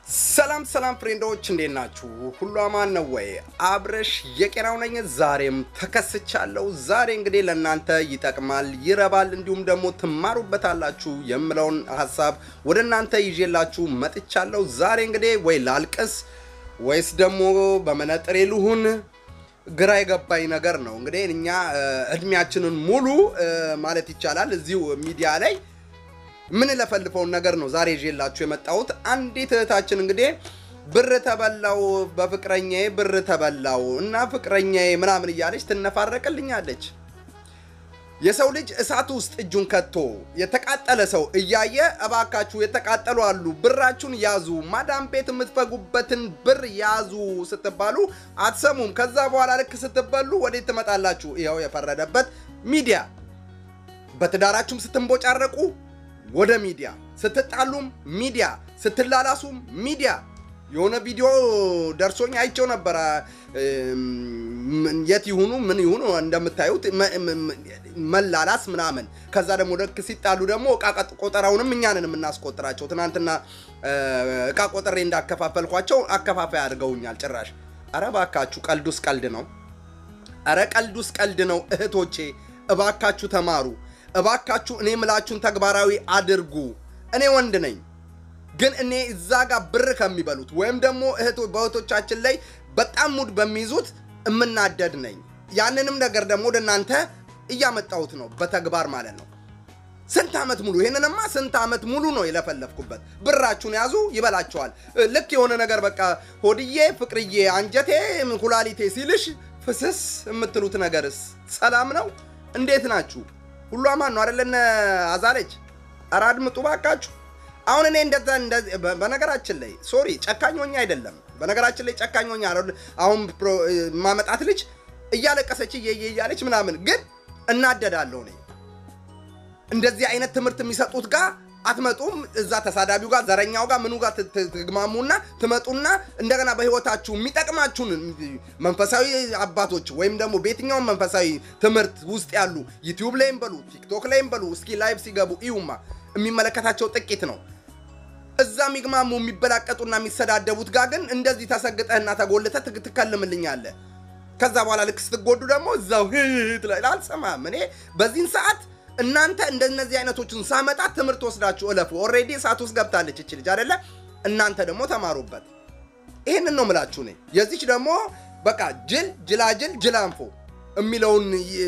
ሰላም ሰላም ፍሬንዶች እንዴት ናችሁ? ሁሉ አማን ነው ወይ? አብረሽ የቄራው ነኝ። ዛሬም ተከስቻለሁ። ዛሬ እንግዲህ ለእናንተ ይጠቅማል፣ ይረባል፣ እንዲሁም ደግሞ ትማሩበታላችሁ የምለውን ሀሳብ ወደ እናንተ ይዤላችሁ መጥቻለሁ። ዛሬ እንግዲህ ወይ ላልቅስ ወይስ ደግሞ በመነጥሬ ልሁን ግራ የገባኝ ነገር ነው። እንግዲህ እኛ እድሜያችንን ሙሉ ማለት ይቻላል እዚሁ ሚዲያ ላይ ምን ለፈልፈውን ነገር ነው ዛሬ ይዤላችሁ የመጣሁት። አንዲት እህታችን እንግዲህ ብር ተበላው በፍቅረኛዬ ብር ተበላው እና ፍቅረኛዬ ምናምን እያለች ትነፋረቅልኛለች። የሰው ልጅ እሳት ውስጥ እጁን ከቶ የተቃጠለ ሰው እያየ እባካችሁ የተቃጠሉ አሉ ብራችሁን ያዙ፣ ማዳም ቤት የምትፈጉበትን ብር ያዙ ስትባሉ አትሰሙም። ከዛ በኋላ ልክ ስትበሉ ወዴት ትመጣላችሁ? ይኸው የፈረደበት ሚዲያ። በትዳራችሁም ስትንቦጫረቁ ወደ ሚዲያ ስትጣሉም ሚዲያ ስትላላሱም ሚዲያ። የሆነ ቪዲዮ ደርሶኝ አይቼው ነበረ። የት ይሁኑ ምን ይሁኑ እንደምታዩት መላላስ ምናምን። ከዛ ደግሞ ልክ ሲጣሉ ደግሞ እቃ ቆጠራውንም እኛንን የምናስቆጥራቸው። ትናንትና እቃ ቆጠሬ እንዳከፋፈልኳቸው አከፋፋይ አድርገውኛል ጭራሽ። አረ እባካችሁ ቀልዱስ ቀልድ ነው። አረ ቀልዱስ ቀልድ ነው። እህቶቼ እባካችሁ ተማሩ። እባካችሁ እኔ ምላችሁን ተግባራዊ አድርጉ። እኔ ወንድ ነኝ፣ ግን እኔ እዛ ጋር ብር ከሚበሉት ወይም ደግሞ በእህቶቻችን ላይ በጣም ሙድ በሚይዙት እምናደድ ነኝ። ያንንም ነገር ደግሞ ወደ እናንተ እያመጣሁት ነው፣ በተግባር ማለት ነው። ስንት ዓመት ሙሉ ይህንንማ ስንት ዓመት ሙሉ ነው የለፈለፍኩበት። ብራችሁን ያዙ፣ ይበላችኋል። ልክ የሆነ ነገር በቃ ሆድዬ፣ ፍቅርዬ፣ አንጀቴ፣ ኩላሊቴ ሲልሽ ፍስስ የምትሉት ነገርስ ሰላም ነው? እንዴት ናችሁ? ሁሉ አማን ነው አይደለ? እነ አዛለች ኧረ አድምጡ ባካችሁ። አሁን እኔ እንደዛ በነገራችን ላይ ሶሪ ጨካኞኛ አይደለም። በነገራችን ላይ ጨካኞኛ አሁን ማመጣት ልጅ እያለቀሰች እየየ እያለች ምናምን ግን እናደዳለሁ እኔ እንደዚህ አይነት ትምህርት የሚሰጡት ጋር አትመጡም። እዛ ተሳዳቢው ጋር ዘረኛው ጋር ምኑ ጋር ትግማሙና ትመጡና እንደገና በህይወታችሁ የሚጠቅማችሁን መንፈሳዊ አባቶች ወይም ደግሞ በየትኛውም መንፈሳዊ ትምህርት ውስጥ ያሉ ዩቲዩብ ላይም በሉ ቲክቶክ ላይም በሉ እስኪ ላይቭ ሲገቡ እዩማ። የሚመለከታቸው ጥቂት ነው። እዛ የሚግማሙ የሚበላቀጡና የሚሰዳደቡት ጋር ግን እንደዚህ ተሰግጠህና ተጎልተህ ትከልምልኛለህ። ከዛ በኋላ ልክ ስትጎዱ ደግሞ እዛው አልሰማም። እኔ በዚህን ሰዓት እናንተ እንደነዚህ አይነቶችን ሳመጣ ትምህርት ወስዳችሁ እለፉ። ኦልሬዲ እሳት ውስጥ ገብታለች እች ልጅ አይደለ? እናንተ ደግሞ ተማሩበት። ይህንን ነው ምላችሁ። እኔ የዚች ደግሞ በቃ ጅል ጅላጅል ጅላንፎ የሚለውን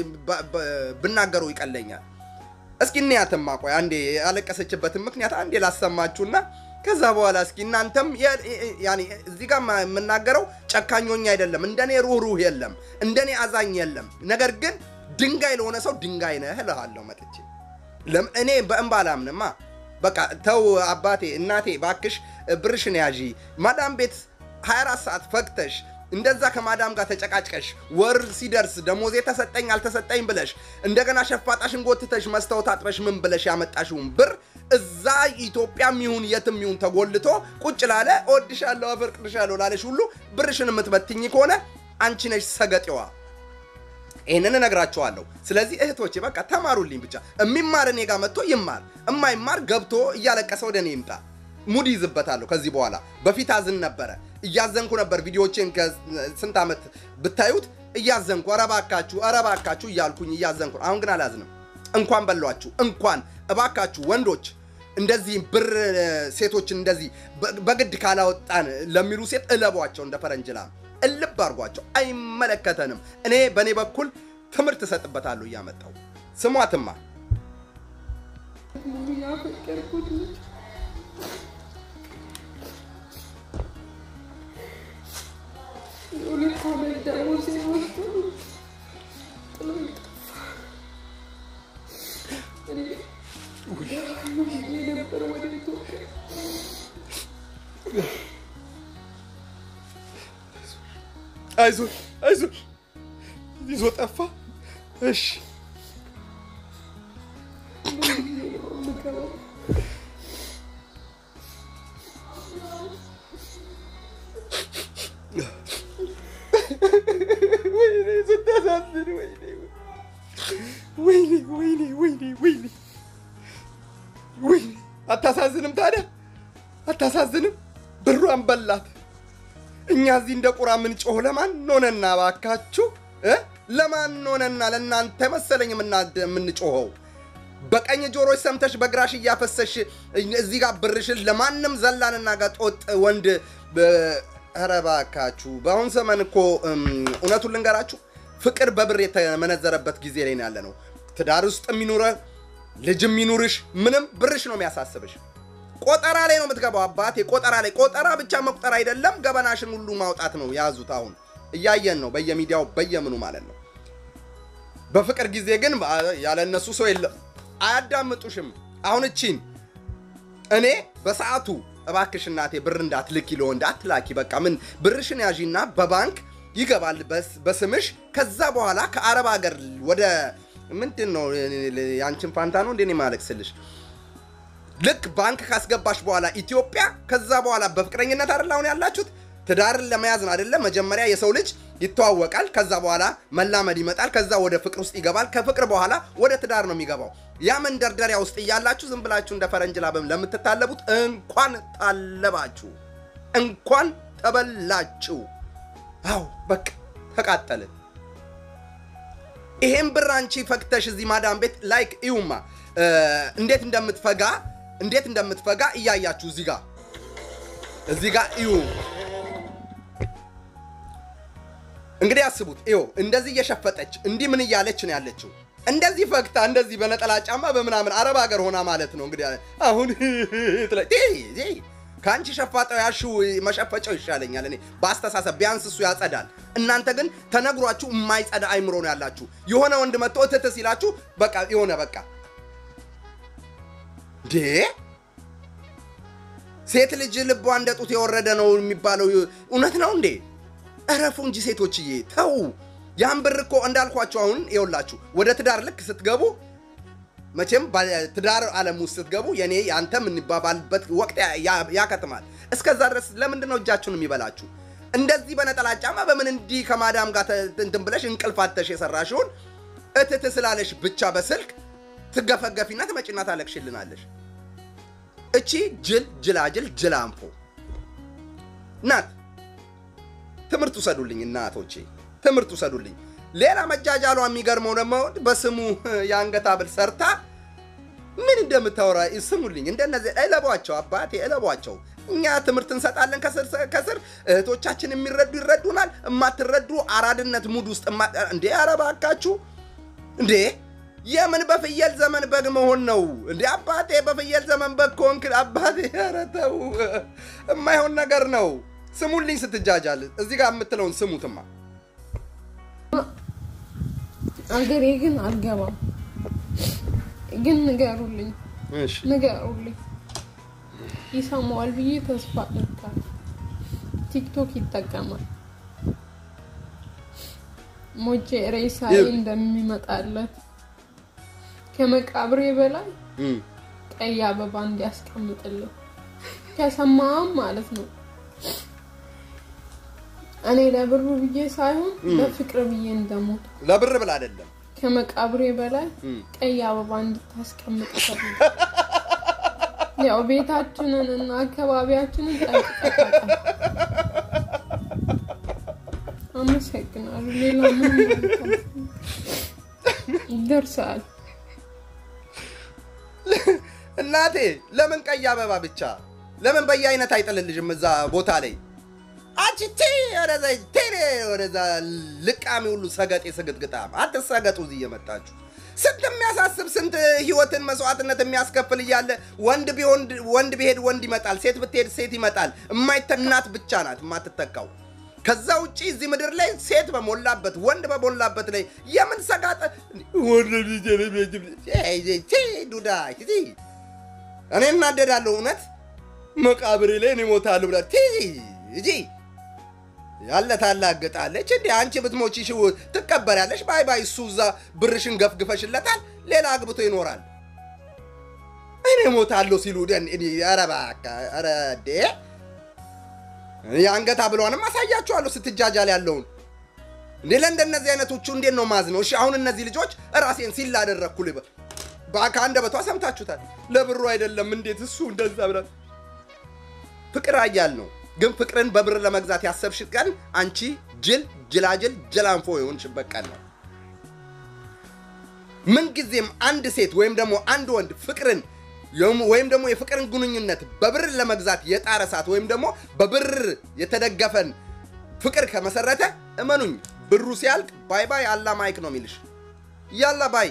ብናገረው ይቀለኛል። እስኪ እንያትማ ቆይ አንዴ ያለቀሰችበትን ምክንያት አንዴ ላሰማችሁና ከዛ በኋላ እስኪ እናንተም እዚህ ጋር የምናገረው ጨካኞኛ አይደለም። እንደኔ ሩህሩህ የለም፣ እንደኔ አዛኝ የለም። ነገር ግን ድንጋይ ለሆነ ሰው ድንጋይ ነህ እልሃለሁ መጥቼ። እኔ በእንባ አላምንማ። በቃ ተው አባቴ እናቴ ባክሽ ብርሽን ያዢ። ማዳም ቤት 24 ሰዓት ፈግተሽ እንደዛ ከማዳም ጋር ተጨቃጭቀሽ ወር ሲደርስ ደሞዜ ተሰጠኝ አልተሰጠኝ ብለሽ እንደገና ሸፋጣሽን ጎትተሽ መስታወት አጥበሽ ምን ብለሽ ያመጣሽውን ብር እዛ ኢትዮጵያም ይሁን የትም ይሁን ተጎልቶ ቁጭ ላለ እወድሻለሁ አፈቅርሻለሁ ላለሽ ሁሉ ብርሽን የምትበትኝ ከሆነ አንቺ ነሽ ሰገጤዋ። ይህንን እነግራቸዋለሁ። ስለዚህ እህቶቼ በቃ ተማሩልኝ ብቻ። የሚማር እኔ ጋር መጥቶ ይማር፣ እማይማር ገብቶ እያለቀሰ ወደ እኔ ይምጣ። ሙድ ይዝበታለሁ ከዚህ በኋላ። በፊት አዝን ነበረ፣ እያዘንኩ ነበር። ቪዲዮቼን ከስንት ዓመት ብታዩት እያዘንኩ ኧረ እባካችሁ ኧረ እባካችሁ እያልኩኝ እያዘንኩ። አሁን ግን አላዝንም። እንኳን በሏችሁ፣ እንኳን እባካችሁ ወንዶች እንደዚህ ብር ሴቶችን እንደዚህ በግድ ካላወጣን ለሚሉ ሴት እለቧቸው እንደ ፈረንጅ ላም እልብ አድርጓቸው። አይመለከተንም። እኔ በእኔ በኩል ትምህርት እሰጥበታለሁ እያመጣው። ስሟትማ ያፈቀርኩት ልጅ የሁለት ዓመት ደሞዝ ወስዶ ጥሎኝ ጠፋ። እኔ ነበር ወደ ኢትዮጵያ አይዞ አይዞ ይዞ ጠፋ። እሺ ወይኔ ስታሳዝን፣ ወይኔ ወይኔ ወይኔ ወይኔ ወይኔ ወይኔ አታሳዝንም? ታዲያ አታሳዝንም? ብሯን በላት። እኛ እዚህ እንደ ቁራ የምንጮህ ለማን ሆነና ባካችሁ እ? ለማን ሆነና ለእናንተ መሰለኝ የምና- የምንጮኸው በቀኝ ጆሮች ሰምተሽ በግራሽ እያፈሰሽ እዚህ ጋር ብርሽን ለማንም ዘላንና ጋጦጥ ወንድ በ- ኧረ እባካችሁ በአሁን ዘመን እኮ እም፣ እውነቱን ልንገራችሁ ፍቅር በብር የተመነዘረበት ጊዜ ላይ ነው ያለ ነው። ትዳር ውስጥ የሚኖረ ልጅ የሚኑርሽ ምንም ብርሽ ነው የሚያሳስብሽ። ቆጠራ ላይ ነው የምትገባው አባቴ። ቆጠራ ላይ ቆጠራ ብቻ መቁጠር አይደለም ገበናሽን ሁሉ ማውጣት ነው የያዙት። አሁን እያየን ነው በየሚዲያው በየምኑ ማለት ነው። በፍቅር ጊዜ ግን ያለ እነሱ ሰው የለም፣ አያዳምጡሽም። አሁን እቺን እኔ በሰዓቱ እባክሽ እናቴ ብር እንዳትልኪ ለወንድ አትላኪ፣ በቃ ምን ብርሽን ያዢና በባንክ ይገባል በስ- በስምሽ። ከዛ በኋላ ከአረብ ሀገር ወደ ምንድን ነው የአንቺን ፋንታ ነው እንዴ ማለቅስልሽ ልክ ባንክ ካስገባሽ በኋላ ኢትዮጵያ፣ ከዛ በኋላ በፍቅረኝነት አይደል አሁን ያላችሁት? ትዳርን ለመያዝ ነው አይደለ? መጀመሪያ የሰው ልጅ ይተዋወቃል። ከዛ በኋላ መላመድ ይመጣል። ከዛ ወደ ፍቅር ውስጥ ይገባል። ከፍቅር በኋላ ወደ ትዳር ነው የሚገባው። ያ መንደርደሪያ ውስጥ እያላችሁ ዝም ብላችሁ እንደ ፈረንጅ ላበም ለምትታለቡት እንኳን ታለባችሁ፣ እንኳን ተበላችሁ። አው በቃ ተቃጠልን። ይሄን ብር አንቺ ፈግተሽ እዚህ ማዳም ቤት ላይክ እዩማ እ፣ እንዴት እንደምትፈጋ እንዴት እንደምትፈጋ እያያችሁ እዚህ ጋር እዚህ ጋር እዩ። እንግዲህ አስቡት። ይኸው እንደዚህ እየሸፈጠች እንዲህ ምን እያለች ነው ያለችው? እንደዚህ ፈግታ እንደዚህ በነጠላ ጫማ በምናምን አረብ ሀገር ሆና ማለት ነው። እንግዲህ አሁን ትለ- ቴ- ቴ- ከአንቺ ሸፋጣው ያልሺው መሸፈጫው ይሻለኛል እኔ በአስተሳሰብ ቢያንስ እሱ ያጸዳል። እናንተ ግን ተነግሯችሁ የማይጸዳ አይምሮ ነው ያላችሁ። የሆነ ወንድ መጥቶ እትት ሲላችሁ በቃ የሆነ በቃ እንዴ ሴት ልጅ ልቧ እንደ ጡት የወረደ ነው የሚባለው እውነት ነው እንዴ? እረፉ እንጂ ሴቶችዬ ተው። ያን ብር እኮ እንዳልኳችሁ አሁን ይኸውላችሁ ወደ ትዳር ልክ ስትገቡ መቼም ትዳር ዓለም ውስጥ ስትገቡ የኔ ያንተ የምንባባልበት ወቅት ያ- ያ- ያከትማል። እስከዛ ድረስ ለምንድን ነው እጃችሁን የሚበላችሁ? እንደዚህ በነጠላ ጫማ በምን እንዲህ ከማዳም ጋር ተ- እንትን ብለሽ እንቅልፋተሽ የሰራሽውን እትት ስላለሽ ብቻ በስልክ ትገፈገፊና ትመጪና ታለቅሽልናለሽ። እቺ ጅል ጅላጅል ጅላንፎ ናት። ትምህርት ውሰዱልኝ እናቶቼ፣ ትምህርት ውሰዱልኝ። ሌላ መጃጃሏ የሚገርመው ደግሞ በስሙ የአንገት ሐብል ሰርታ ምን እንደምታወራ ስሙልኝ። እንደነዚህ እለቧቸው፣ አባቴ እለቧቸው። እኛ ትምህርት እንሰጣለን ከስር ከስር እህቶቻችን የሚረዱ ይረዱናል። የማትረዱ አራድነት ሙድ ውስጥ እማ- እንዴ ኧረ እባካችሁ እንዴ የምን በፍየል ዘመን በግ መሆን ነው እንዴ? አባቴ በፍየል ዘመን በግ ከሆንክ አባቴ ኧረ ተው፣ የማይሆን ነገር ነው። ስሙልኝ ስትጃጃል እዚህ ጋር የምትለውን ስሙትማ። አገሬ ግን አልገባም። ግን ንገሩልኝ፣ እሺ ንገሩልኝ። ይሰማዋል ብዬ ተስፋ አደርጋለሁ። ቲክቶክ ይጠቀማል። ሞቼ ሬሳዬ ይኸው። እንደሚመጣለት ከመቃብሬ በላይ እም፣ ቀይ አበባ እንዲያስቀምጥልኝ ከሰማም ማለት ነው። እኔ ለብሩ ብዬ ሳይሆን ለፍቅር ብዬ እንደሞት ለብር ብላ አይደለም። ከመቃብሬ በላይ እም፣ ቀይ አበባ እንድታስቀምጥ ፈልግ ያው ቤታችንን እና አካባቢያችንን ጠንቅቀህ ታውቃለህ። አመሰግናለሁ። ሌላ ምን ማለት አልፈልግም። ይደርሳል። እናቴ ለምን ቀይ አበባ ብቻ ለምን በየአይነት አይጥልልሽም እዛ ቦታ ላይ አንቺ ቴ ወደዛ ቴሌ ወደዛ ልቃሚ ሁሉ ሰገጤ ስግጥግጣም አትሰገጡ እዚህ እየመጣችሁ ስንት የሚያሳስብ ስንት ህይወትን መስዋዕትነት የሚያስከፍል እያለ ወንድ ቢሆን ወንድ ቢሄድ ወንድ ይመጣል ሴት ብትሄድ ሴት ይመጣል የማይተካ እናት ብቻ ናት የማትተካው ከዛ ውጪ እዚህ ምድር ላይ ሴት በሞላበት ወንድ በሞላበት ላይ የምን ሰጋጠ ዱዳ እኔ እናደዳለሁ እውነት መቃብሬ ላይ እኔ እሞታለሁ ብላ እጂ ያለ ታላግጣለች እንዴ አንቺ ብትሞቺ ሽው ትቀበሪያለሽ ባይ ባይ እሱ እዛ ብርሽን ገፍግፈሽለታል ሌላ አግብቶ ይኖራል እኔ እሞታለሁ ሲሉ ደን እኔ ኧረ እባክህ ኧረ እንዴ የአንገት ሐብሏንም አሳያችኋለሁ ስትጃጃል ያለውን እንዴ ለእንደነዚህ አይነቶቹ እንዴት ነው ማዝ ነው? እሺ አሁን እነዚህ ልጆች ራሴን ሲል ላደረግኩ ልበ ከአንደበቷ ሰምታችሁታል። ለብሩ አይደለም እንዴት እሱ እንደዛ ብላ ፍቅር አያል ነው ግን ፍቅርን በብር ለመግዛት ያሰብሽ ቀን አንቺ ጅል ጅላጅል ጅላንፎ የሆንሽበት ቀን ነው። ምንጊዜም አንድ ሴት ወይም ደግሞ አንድ ወንድ ፍቅርን የም- ወይም ደግሞ የፍቅርን ግንኙነት በብር ለመግዛት የጣረ ሰዓት ወይም ደግሞ በብር የተደገፈን ፍቅር ከመሰረተ እመኑኝ ብሩ ሲያልቅ ባይ ባይ አላ ማይክ ነው የሚልሽ። ያላ ባይ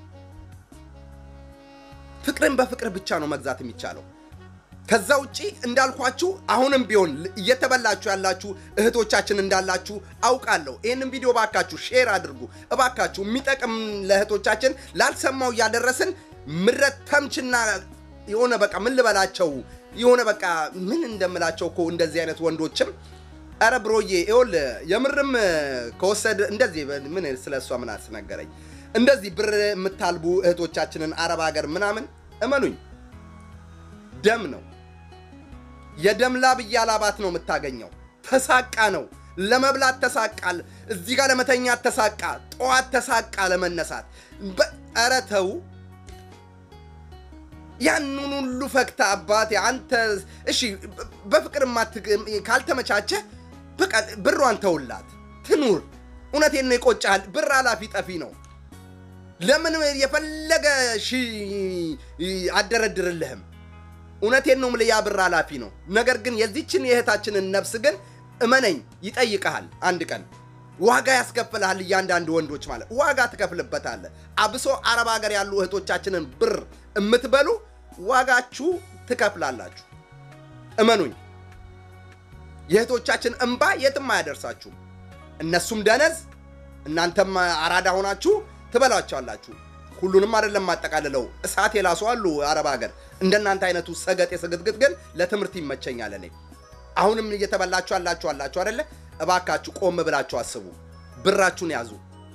ፍቅርን በፍቅር ብቻ ነው መግዛት የሚቻለው። ከዛ ውጪ እንዳልኳችሁ አሁንም ቢሆን ል- እየተበላችሁ ያላችሁ እህቶቻችን እንዳላችሁ አውቃለሁ። ይህንን ቪዲዮ እባካችሁ ሼር አድርጉ እባካችሁ። የሚጠቅም ለእህቶቻችን ላልሰማው እያደረስን ምረት ተምችና የሆነ በቃ ምን ልበላቸው የሆነ በቃ ምን እንደምላቸው እኮ እንደዚህ አይነት ወንዶችም ኧረ ብሮዬ ይኸውልህ የምርም ከወሰድ እንደዚህ ምን ስለ እሷ ምን አስነገረኝ እንደዚህ ብር የምታልቡ እህቶቻችንን አረብ ሀገር ምናምን እመኑኝ ደም ነው የደም ላብ እያላባት ነው የምታገኘው። ተሳቃ ነው ለመብላት ተሳቃል። እዚህ ጋር ለመተኛት ተሳቃ፣ ጠዋት ተሳቃ ለመነሳት። በ- ኧረ ተው ያንን ሁሉ ፈክታ አባቴ አንተ እሺ፣ በፍቅር ማት- ካልተመቻቸህ በቃ ብሯን ተውላት ትኑር። እውነቴን ነው፣ ይቆጫል። ብር አላፊ ጠፊ ነው። ለምን የፈለገ ሺ አደረድርልህም። እውነቴን ነው የምልህ፣ ያ ብር ኃላፊ ነው። ነገር ግን የዚችን የእህታችንን ነፍስ ግን እመነኝ ይጠይቀሃል። አንድ ቀን ዋጋ ያስከፍልሃል። እያንዳንዱ ወንዶች ማለት ዋጋ ትከፍልበታለህ። አብሶ አረብ ሀገር ያሉ እህቶቻችንን ብር የምትበሉ ዋጋችሁ ትከፍላላችሁ። እመኑኝ፣ የእህቶቻችን እንባ የትም አያደርሳችሁም። እነሱም ደነዝ፣ እናንተም አራዳ ሆናችሁ ትበላቸዋላችሁ። ሁሉንም አይደለም ማጠቃልለው፣ እሳት የላሱ አሉ አረብ ሀገር። እንደናንተ አይነቱ ሰገጤ ስግጥግጥ ግን ለትምህርት ይመቸኛል። እኔ አሁንም እየተበላችሁ አላችሁ አላችሁ አይደለ? እባካችሁ ቆም ብላችሁ አስቡ። ብራችሁን ያዙ።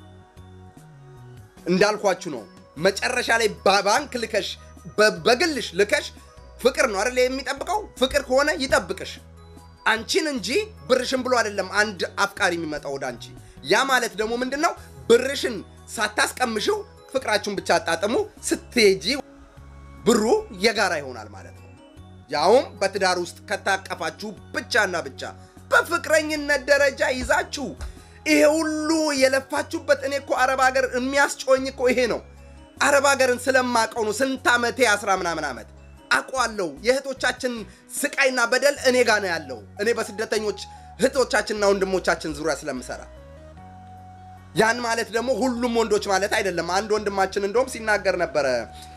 እንዳልኳችሁ ነው። መጨረሻ ላይ በባንክ ልከሽ በ- በግልሽ ልከሽ ፍቅር ነው አይደለ የሚጠብቀው። ፍቅር ከሆነ ይጠብቅሽ አንቺን እንጂ ብርሽን ብሎ አይደለም አንድ አፍቃሪ የሚመጣው ወደ አንቺ። ያ ማለት ደግሞ ምንድን ነው? ብርሽን ሳታስቀምሽው ፍቅራችሁን ብቻ አጣጥሙ። ስትሄጂ ብሩ የጋራ ይሆናል ማለት ነው። ያውም በትዳር ውስጥ ከታቀፋችሁ ብቻና ብቻ በፍቅረኝነት ደረጃ ይዛችሁ ይሄ ሁሉ የለፋችሁበት። እኔ እኮ አረብ ሀገር የሚያስጮኝ እኮ ይሄ ነው። አረብ ሀገርን ስለማቀው ነው። ስንት ዓመቴ አስራ ምናምን ዓመት አውቀዋለሁ። የእህቶቻችን ስቃይና በደል እኔ ጋ ነው ያለው። እኔ በስደተኞች እህቶቻችንና ወንድሞቻችን ዙሪያ ስለምሰራ ያን ማለት ደግሞ ሁሉም ወንዶች ማለት አይደለም። አንድ ወንድማችን እንደውም ሲናገር ነበረ።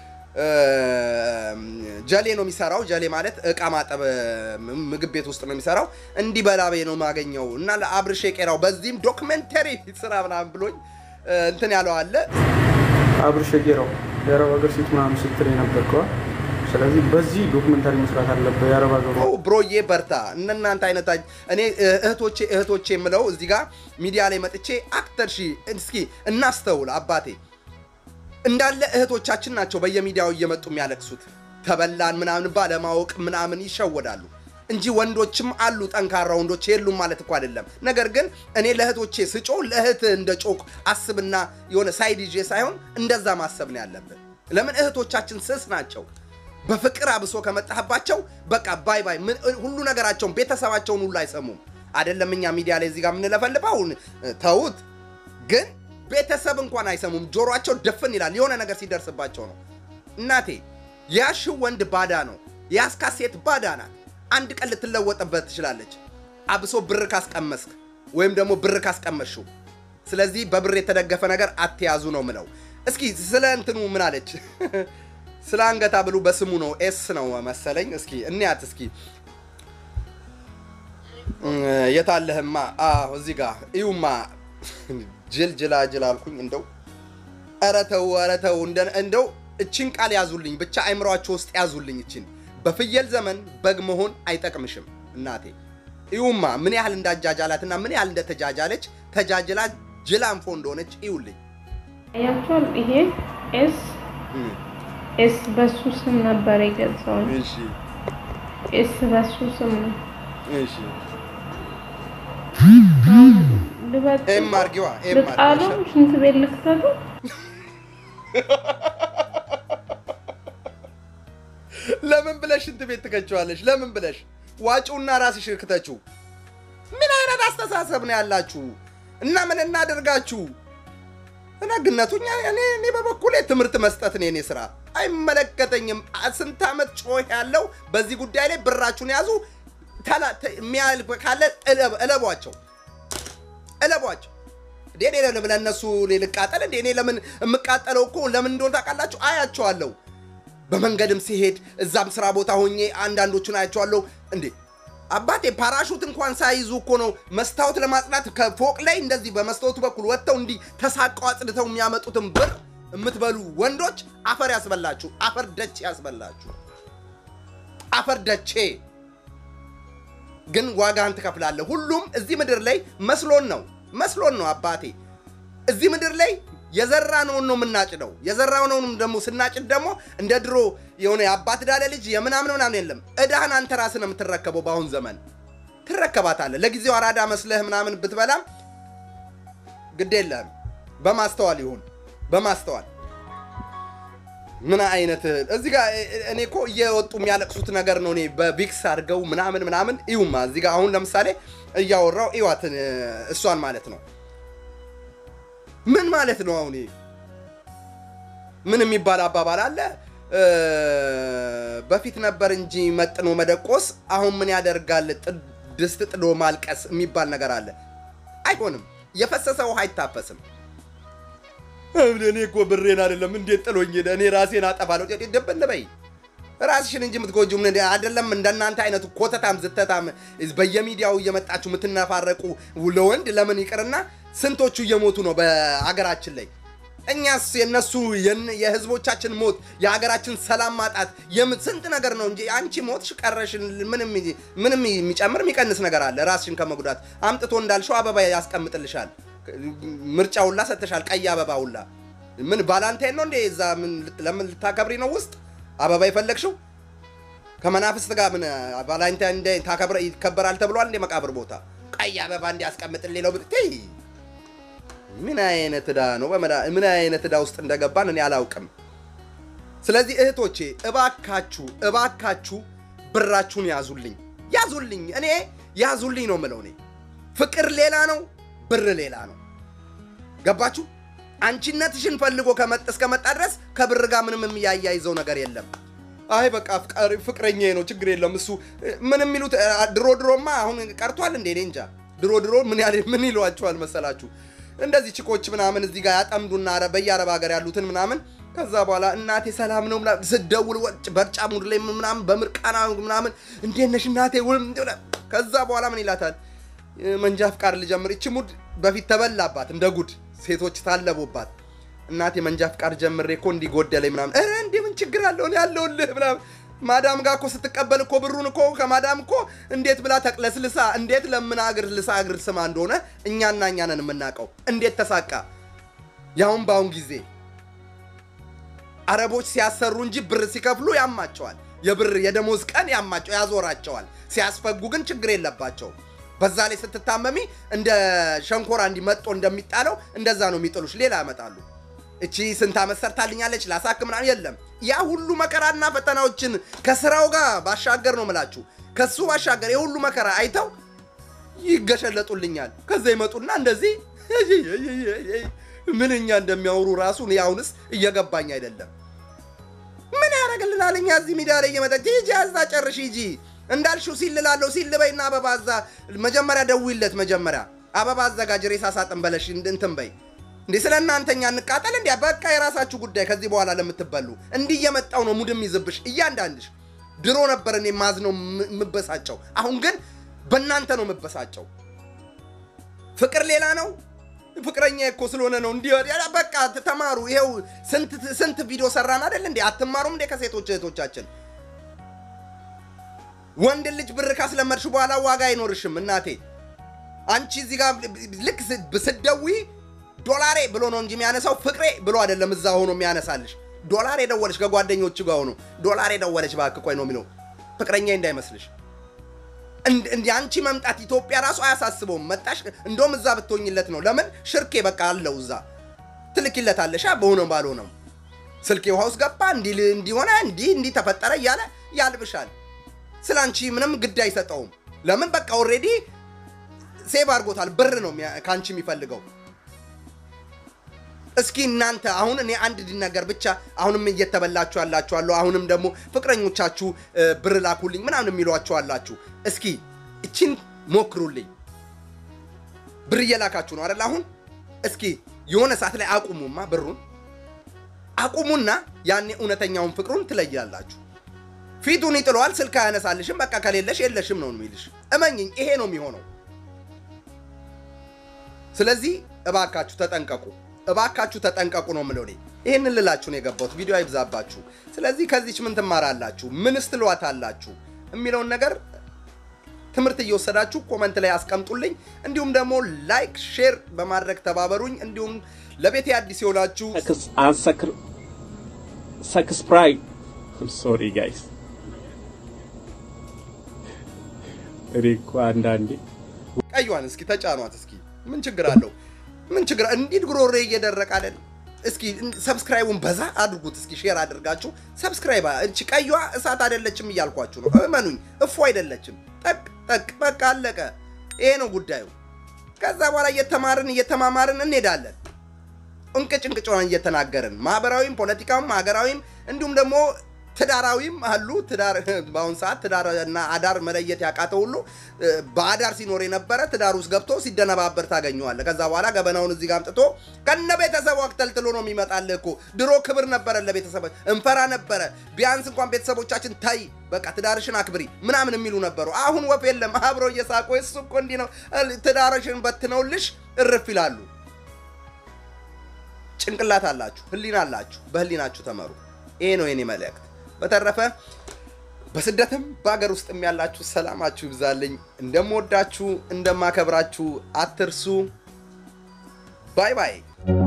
ጀሌ ነው የሚሰራው። ጀሌ ማለት እቃ ማጠብ ምግብ ቤት ውስጥ ነው የሚሰራው። እንዲህ በላቤ ነው የማገኘው እና ለአብርሽ ቄራው በዚህም ዶክመንተሪ ስራ ምናምን ብሎኝ እንትን ያለው አለ። አብርሽ ጌራው የአረብ ሀገር ሴት ምናምን ስትል የነበርከዋል። ስለዚህ በዚህ ዶክመንታሪ መስራት አለበት። የአረብ ሀገሩ ኦ ብሮዬ በርታ። እነናንተ አይነት እኔ እህቶቼ እህቶቼ የምለው እዚህ ጋር ሚዲያ ላይ መጥቼ አክተር ሺ እስኪ እናስተውል አባቴ እንዳለ እህቶቻችን ናቸው በየሚዲያው እየመጡ የሚያለቅሱት ተበላን ምናምን ባለማወቅ ምናምን ይሸወዳሉ እንጂ ወንዶችም አሉ ጠንካራ ወንዶች የሉም ማለት እኮ አይደለም። ነገር ግን እኔ ለእህቶቼ ስጮ ለእህት እንደ ጮክ አስብና የሆነ ሳይድ ይዤ ሳይሆን እንደዛ ማሰብ ነው ያለብን። ለምን እህቶቻችን ስስ ናቸው። በፍቅር አብሶ ከመጣህባቸው በቃ ባይ ባይ ምን- ሁሉ ነገራቸውን ቤተሰባቸውን ሁሉ አይሰሙም። አይደለም እኛ ሚዲያ ላይ እዚህ ጋር የምንለፈልፈው ተውት፣ ግን ቤተሰብ እንኳን አይሰሙም። ጆሮአቸው ድፍን ይላል የሆነ ነገር ሲደርስባቸው ነው። እናቴ ያሽው ወንድ ባዳ ነው፣ ያስካት ሴት ባዳ ናት። አንድ ቀን ልትለወጥበት ትችላለች። አብሶ ብር ካስቀመስክ ወይም ደግሞ ብር ካስቀመሽው። ስለዚህ በብር የተደገፈ ነገር አትያዙ ነው ምለው። እስኪ ስለ እንትኑ ምን አለች? ስለ አንገታ ብሉ በስሙ ነው ኤስ ነው መሰለኝ። እስኪ እንያት እስኪ የታለህማ? አዎ እዚህ ጋር እዩማ። ጅል ጅላ ጅል አልኩኝ። እንደው ኧረ ተው ኧረ ተው እንደ- እንደው እችን ቃል ያዙልኝ ብቻ አይምሯቸው ውስጥ ያዙልኝ። እችን በፍየል ዘመን በግ መሆን አይጠቅምሽም እናቴ። እዩማ ምን ያህል እንዳጃጃላትና ምን ያህል እንደተጃጃለች ተጃጅላ ጅል አንፎ እንደሆነች እዩልኝ። ያያችኋል። ይሄ ኤስ እም፣ ኤስ በሱ ስም ነበር የገዛውን። እሺ ኤስ በሱ ስም ነው እሺ ልበጥ ኤም አርጊዋ ኤም ልጣለው አርጊዋ ሽንት ቤት ልክተቱ ለምን ብለሽ ሽንት ቤት ትከቸዋለሽ? ለምን ብለሽ ዋጪውና ራስሽ ክተችው። ምን አይነት አስተሳሰብ ነው ያላችሁ? እና ምን እናደርጋችሁ? ደግነቱ እኛ እኔ እኔ በበኩሌ ትምህርት መስጠት ነው የኔ ስራ። አይመለከተኝም። ስንት ዓመት ጮህ ያለው በዚህ ጉዳይ ላይ ብራችሁን ያዙ። ተላ- ተ- የሚያልፍ ካለ እለብ- እለቧቸው እለቧቸው። እንዴ እኔ ለምን ለእነሱ ልቃጠል እንዴ? እኔ ለምን የምቃጠለው እኮ ለምን እንደሆነ ታውቃላችሁ? አያቸዋለሁ በመንገድም ሲሄድ እዛም ስራ ቦታ ሆኜ አንዳንዶቹን አያቸዋለሁ። እንዴ አባቴ ፓራሹት እንኳን ሳይዙ እኮ ነው መስታወት ለማጽዳት ከፎቅ ላይ እንደዚህ በመስታወቱ በኩል ወጥተው እንዲህ ተሳቀው አጽድተው የሚያመጡትን ብር የምትበሉ ወንዶች አፈር ያስበላችሁ፣ አፈር ደቼ ያስበላችሁ፣ አፈር ደቼ። ግን ዋጋህን ትከፍላለህ። ሁሉም እዚህ ምድር ላይ መስሎን ነው መስሎን ነው አባቴ እዚህ ምድር ላይ የዘራነውን ነው የምናጭደው። የዘራነውንም ደግሞ ስናጭድ ደግሞ እንደ ድሮ የሆነ የአባት ዳለ ልጅ የምናምን ምናምን የለም። እዳህን አንተ ራስህ ነው የምትረከበው። በአሁን ዘመን ትረከባታለህ። ለጊዜው አራዳ መስለህ ምናምን ብትበላም ግድ የለህም። በማስተዋል ይሁን በማስተዋል ምን አይነት እዚህ ጋር እኔ እኮ እየወጡ የሚያለቅሱት ነገር ነው። እኔ በቪክስ አድርገው ምናምን ምናምን ይሁማ እዚህ ጋር አሁን ለምሳሌ እያወራው ይዋት እሷን ማለት ነው ምን ማለት ነው? አሁን ይሄ ምን የሚባል አባባል አለ? እ፣ በፊት ነበር እንጂ መጥኖ መደቆስ፣ አሁን ምን ያደርጋል ጥ- ድስት ጥዶ ማልቀስ የሚባል ነገር አለ። አይሆንም። የፈሰሰ ውሃ አይታፈስም። እኔ እኮ ብሬን አይደለም እንዴት ጥሎኝ ሄደ? እኔ ራሴን አጠፋለሁ። ደበል በይ ራስሽን እንጂ የምትጎጂው ምን አይደለም። እንደናንተ አይነቱ ኮተታም ዝተታም በየሚዲያው እየመጣችሁ የምትነፋረቁ ለወንድ ለምን ይቅርና ስንቶቹ እየሞቱ ነው በሀገራችን ላይ። እኛስ የነሱ የን- የህዝቦቻችን ሞት የሀገራችን ሰላም ማጣት የም- ስንት ነገር ነው እንጂ አንቺ ሞትሽ ቀረሽን ምንም ምንም የሚጨምር የሚቀንስ ነገር አለ? ራስሽን ከመጉዳት አምጥቶ እንዳልሽው አበባ ያስቀምጥልሻል። ምርጫ ሁላ ሰጥተሻል። ቀይ አበባ ሁላ ምን ቫላንታይን ነው እንዴ? እዛ ምን ልት- ለምን ልታከብሪ ነው ውስጥ አበባ የፈለግሽው? ከመናፍስት ጋር ምን ቫላንታይን ዴይ ታከብረ ይከበራል ተብሏል እንዴ? መቃብር ቦታ ቀይ አበባ እንዲያስቀምጥልኝ ነው ብትይ ምን አይነት ዕዳ ነው? በመዳ- ምን አይነት ዕዳ ውስጥ እንደገባን እኔ አላውቅም። ስለዚህ እህቶቼ እባካችሁ እባካችሁ ብራችሁን ያዙልኝ ያዙልኝ፣ እኔ ያዙልኝ ነው የምለው። እኔ ፍቅር ሌላ ነው፣ ብር ሌላ ነው። ገባችሁ? አንቺነትሽን ፈልጎ ከመጥ እስከመጣ ድረስ ከብር ጋር ምንም የሚያያይዘው ነገር የለም። አይ በቃ አፍቃሪ ፍቅረኛ ነው ችግር የለም እሱ ምን የሚሉት ድሮ ድሮማ አሁን ቀርቷል እንዴ? እኔ እንጃ። ድሮ ድሮ ምን ያለ ምን ይሏቸዋል መሰላችሁ? እንደዚህ ችኮች ምናምን እዚህ ጋር ያጠምዱና አረ በየአረብ ሀገር ያሉትን ምናምን ከዛ በኋላ እናቴ ሰላም ነው ምናምን ስደውል ወጭ በርጫ ሙድ ላይ ምናምን በምርቃና ምናምን እንዴት ነሽ እናቴ ውል ከዛ በኋላ ምን ይላታል መንጃ ፍቃድ ልጀምር። ይቺ ሙድ በፊት ተበላባት እንደ ጉድ ሴቶች ታለቡባት። እናቴ መንጃ ፍቃድ ጀምሬ እኮ እንዲህ ጎደለኝ ምናምን። ኧረ እንዲህ ምን ችግር አለው እኔ ያለሁልህ ምናምን። ማዳም ጋር እኮ ስትቀበል እኮ ብሩን እኮ ከማዳም እኮ እንዴት ብላ ተቅለስልሳ እንዴት ለምን አግር ልሳ እግር ስማ እንደሆነ እኛና እኛ ነን የምናውቀው። እንዴት ተሳቃ ያሁን በአሁን ጊዜ አረቦች ሲያሰሩ እንጂ ብር ሲከፍሉ ያማቸዋል። የብር የደሞዝ ቀን ያማቸው ያዞራቸዋል። ሲያስፈጉ ግን ችግር የለባቸው። በዛ ላይ ስትታመሚ እንደ ሸንኮራ እንዲመጦ እንደሚጣለው እንደዛ ነው የሚጥሉሽ። ሌላ ያመጣሉ። እቺ ስንት ዓመት ሰርታልኛለች ላሳክ ምናምን የለም። ያ ሁሉ መከራና ፈተናዎችን ከስራው ጋር ባሻገር ነው ምላችሁ። ከሱ ባሻገር የሁሉ መከራ አይተው ይገሸለጡልኛል። ከዛ ይመጡና እንደዚህ ምንኛ እንደሚያወሩ ራሱ እኔ አሁንስ እየገባኝ አይደለም። ምን ያደርግልናል? እኛ እዚህ ሚዲያ ላይ እየመጣች ሂጂ አዛ ጨርሽ ሂጂ እንዳልሽው ሲልላለሁ ሲልበይና አበባ አዛ መጀመሪያ ደውይለት መጀመሪያ አበባ አዘጋጅ ሬሳ ሳጥን በለሽ እንትን በይ እንዴ ስለ እናንተኛ እንቃጠል እንዲ በቃ የራሳችሁ ጉዳይ ከዚህ በኋላ ለምትበሉ እንዲህ እየመጣው ነው ሙድም ይዝብሽ እያንዳንድሽ ድሮ ነበር እኔ ማዝነው የምበሳጨው አሁን ግን በእናንተ ነው የምበሳጨው ፍቅር ሌላ ነው ፍቅረኛ እኮ ስለሆነ ነው እንዲህ በቃ ተማሩ ይኸው ስንት ስንት ቪዲዮ ሰራን አይደል እንዴ አትማሩም እንዴ ከሴቶች እህቶቻችን ወንድ ልጅ ብር ካስለመድሽ በኋላ ዋጋ አይኖርሽም እናቴ አንቺ እዚህ ጋር ልክ ስትደውይ ዶላሬ ብሎ ነው እንጂ የሚያነሳው ፍቅሬ ብሎ አይደለም እዛ ሆኖ የሚያነሳልሽ ዶላር የደወለች ከጓደኞቹ ጋር ሆኖ ዶላር የደወለች እባክህ ቆይ ነው የሚለው ፍቅረኛ እንዳይመስልሽ እንዲ አንቺ መምጣት ኢትዮጵያ ራሱ አያሳስበውም መጣሽ እንደውም እዛ ብትሆኝለት ነው ለምን ሽርኬ በቃ አለው እዛ ትልኪለታለሻ በሆነ። ስልኬ ውሃ ውስጥ ገባ እንዲሆነ እንዲህ እንዲህ ተፈጠረ እያለ ያልብሻል ስለ አንቺ ምንም ግድ አይሰጠውም። ለምን በቃ ኦልሬዲ ሴቭ አድርጎታል። ብር ነው የሚያ- ከአንቺ የሚፈልገው። እስኪ እናንተ አሁን እኔ አንድ ነገር ብቻ አሁንም እየተበላችሁ ያላችሁ አሉ። አሁንም ደግሞ ፍቅረኞቻችሁ እ፣ ብር ላኩልኝ ምናምን የሚሏችሁ አላችሁ። እስኪ እቺን ሞክሩልኝ። ብር እየላካችሁ ነው አይደል? አሁን እስኪ የሆነ ሰዓት ላይ አቁሙማ፣ ብሩን አቁሙና ያኔ እውነተኛውን ፍቅሩን ትለያላችሁ። ፊቱን ይጥለዋል፣ ስልክ አያነሳልሽም። በቃ ከሌለሽ የለሽም ነው የሚልሽ። እመኝኝ፣ ይሄ ነው የሚሆነው። ስለዚህ እባካችሁ ተጠንቀቁ፣ እባካችሁ ተጠንቀቁ ነው የምለው እኔ። ይህንን ልላችሁ ነው የገባሁት። ቪዲዮ አይብዛባችሁ። ስለዚህ ከዚች ምን ትማራላችሁ፣ ምንስ ትሏታላችሁ የሚለውን ነገር ትምህርት እየወሰዳችሁ ኮመንት ላይ አስቀምጡልኝ። እንዲሁም ደግሞ ላይክ፣ ሼር በማድረግ ተባበሩኝ። እንዲሁም ለቤቴ አዲስ የሆናችሁ ሰክስፕራይብ ሶሪ ጋይስ እኔ እኮ አንዳንዴ ቀዩን እስኪ ተጫኗት። እስኪ ምን ችግር አለው? ምን ችግር እንዲህ ጉሮሬ እየደረቀ አይደል? እስኪ ሰብስክራይቡን በዛ አድርጉት። እስኪ ሼር አድርጋችሁ ሰብስክራይብ። እቺ ቀዩዋ እሳት አይደለችም እያልኳችሁ ነው። እመኑኝ፣ እፎ አይደለችም። ጠቅ ጠቅ፣ በቃ አለቀ። ይሄ ነው ጉዳዩ። ከዛ በኋላ እየተማርን እየተማማርን እንሄዳለን። እንቅጭ እንቅጭን እየተናገርን ማህበራዊም፣ ፖለቲካዊም፣ ሀገራዊም እንዲሁም ደግሞ ትዳራዊም አሉ። ትዳር በአሁን ሰዓት ትዳር እና አዳር መለየት ያቃተው ሁሉ እ፣ በአዳር ሲኖር የነበረ ትዳር ውስጥ ገብቶ ሲደነባበር ታገኘዋለህ። ከዛ በኋላ ገበናውን እዚህ ጋር አምጥቶ ከነ ቤተሰቡ አክተልትሎ ነው የሚመጣልህ እኮ። ድሮ ክብር ነበረ ለቤተሰብ እንፈራ ነበረ። ቢያንስ እንኳን ቤተሰቦቻችን ታይ በቃ ትዳርሽን አክብሪ ምናምን የሚሉ ነበሩ። አሁን ወፍ የለም። አብረው እየሳቁ እሱ እኮ እንዲህ ነው ትዳርሽን በትነውልሽ እርፍ ይላሉ። ጭንቅላት አላችሁ፣ ህሊና አላችሁ። በህሊናችሁ ተመሩ። ይሄ ነው የኔ መልእክት። በተረፈ በስደትም በሀገር ውስጥም ያላችሁ ሰላማችሁ ይብዛልኝ። እንደምወዳችሁ እንደማከብራችሁ አትርሱ። ባይ ባይ።